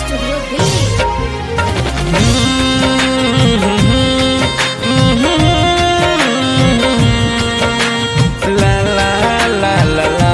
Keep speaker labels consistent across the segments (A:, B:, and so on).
A: Studio Delhi.
B: La la la la la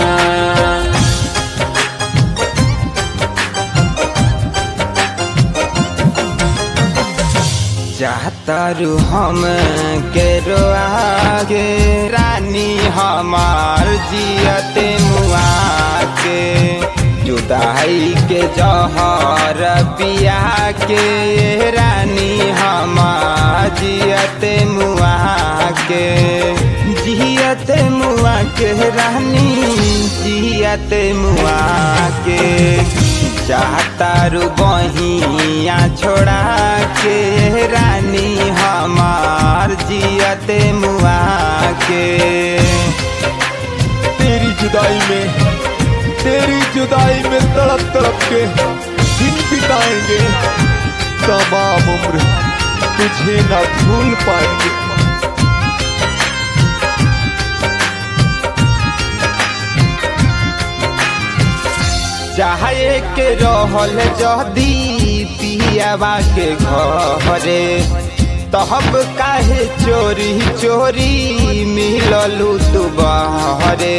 B: चाहतारू हम के रोआगे रानी हमार जियते मुआ के जुदाई के जहर पिया के रानी हमार जियते मुआ के जियते मुआ के रानी जियते मुआ के चाहतारू बहिया छोड़ा के रानी हमार जियते मुआ के
C: तेरी जुदाई में तेरी जुदाई में तड़प तड़प के दिन बिताएंगे तमाम उम्र तुझे ना भूल पाएंगे
B: चाहे के रहल जदी पियावा के घरे तहब काहे चोरी चोरी मिललू तू बहरे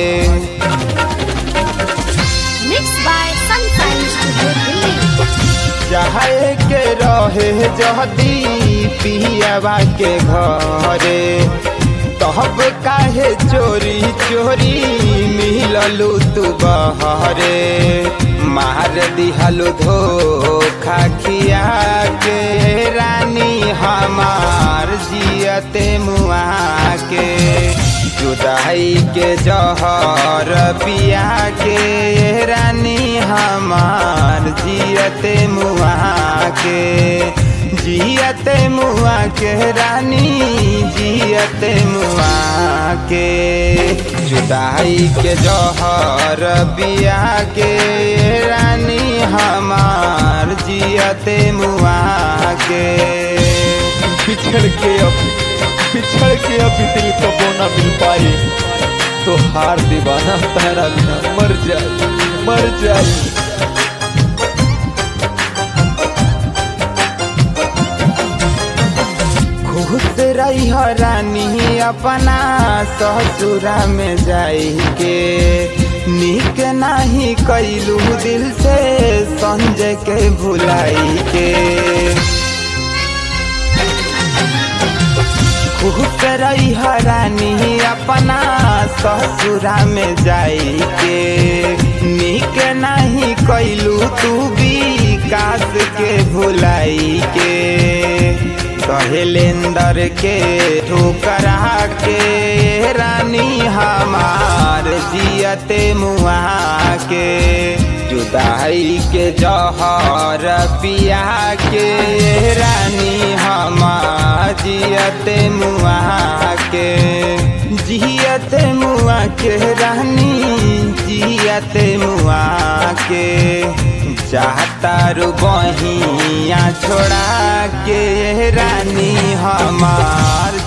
A: Mixed by Sunshine Studio Delhi.
B: चाहे के रहे जदी पियावा के घरे तहब काहे चोरी चोरी मिललू तू बहरे मार दिहलू धोखा खिया के रानी हमार जियते मुआ के जुदाई के जहर पिया के रानी हमार जियते मुआ के जियते मुआ के रानी जियते मुआ के जुदाई के जहर पिया के रानी हमार जियते मुआ के
C: बिछड़ के अब बिछड़ के अभी दिल कबो ना मिल पाए तो हार दीवाना तारा बिना मर जाए मर जाए
B: खुश रही रानी अपना ससुरा में जाई के निक नाही कैलू दिल से संजय के भुलाई के खुश रही रानी अपना ससुरा में जाई के निक नहीं कैलू तू भी काश के भुलाई के कहेलेंदर के ठोकरा के रानी हमार जियते मुआ के जुदाई के जहर पिया के रानी हमार जियते मुआ के जियते मुआ के रानी जियते मुआ के चाहतारू बहिया छोड़ा के रानी हमार